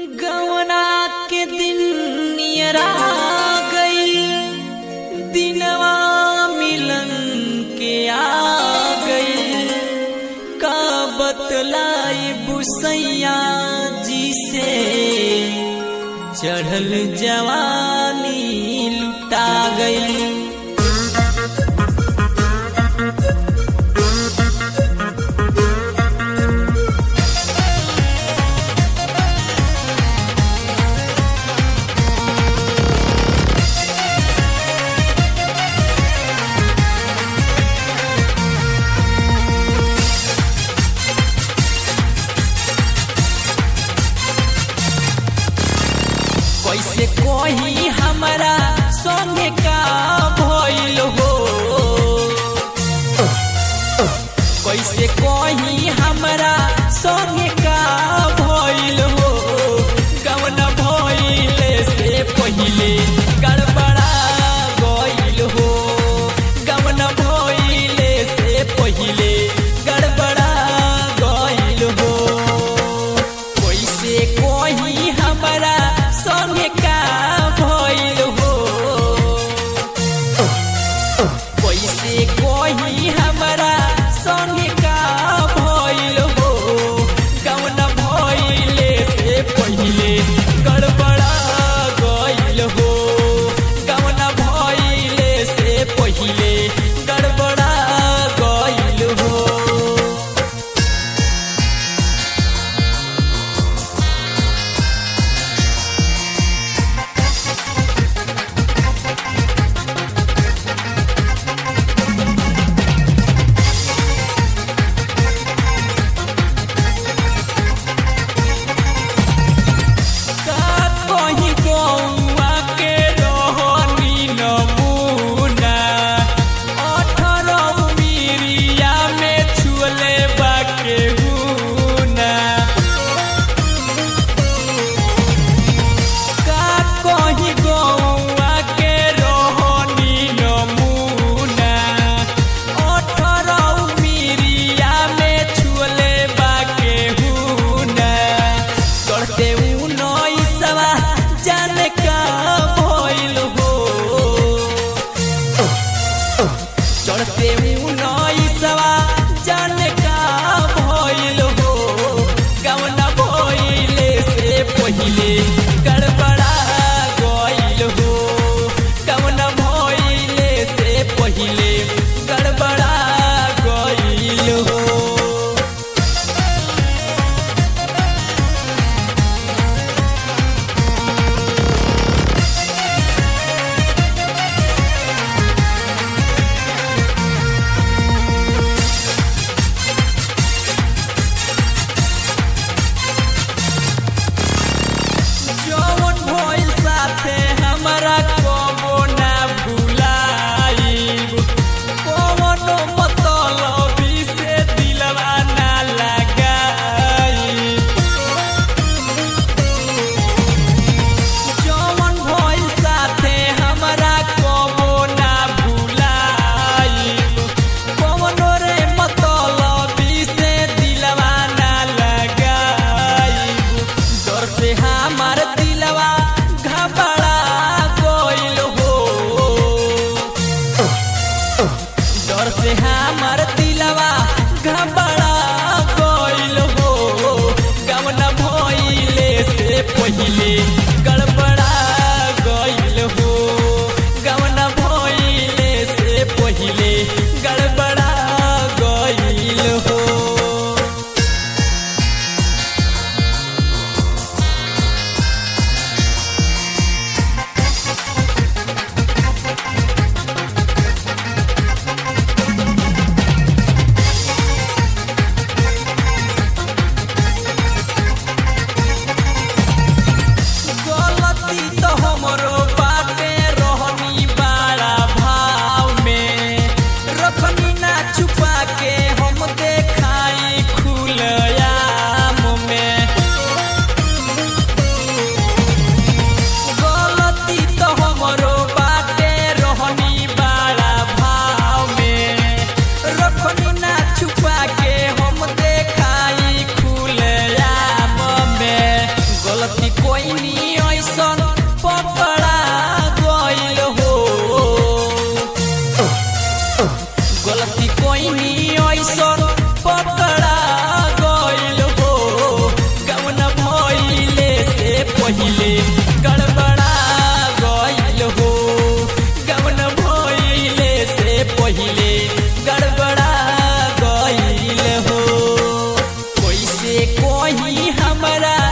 गवना के दिन नियरा गई दिनवा मिलन के आ गई का बतलाई बुसैया जी से चढ़ल जवानी लुटा गई कैसे कोही हमारा संगे का भइल हो कैसे कोही हमारा संगे का भइल हो गवन भइले से पहिले गड़बड़ा गइल हो गवन भइले से पहिले गड़बड़ा गइल हो कैसे कोही हमारा संगे का भइल हो पहिले गड़बड़ा गइल हो गवन भइले से पहिले गड़बड़ा गइल हो कैसे कोही हमरा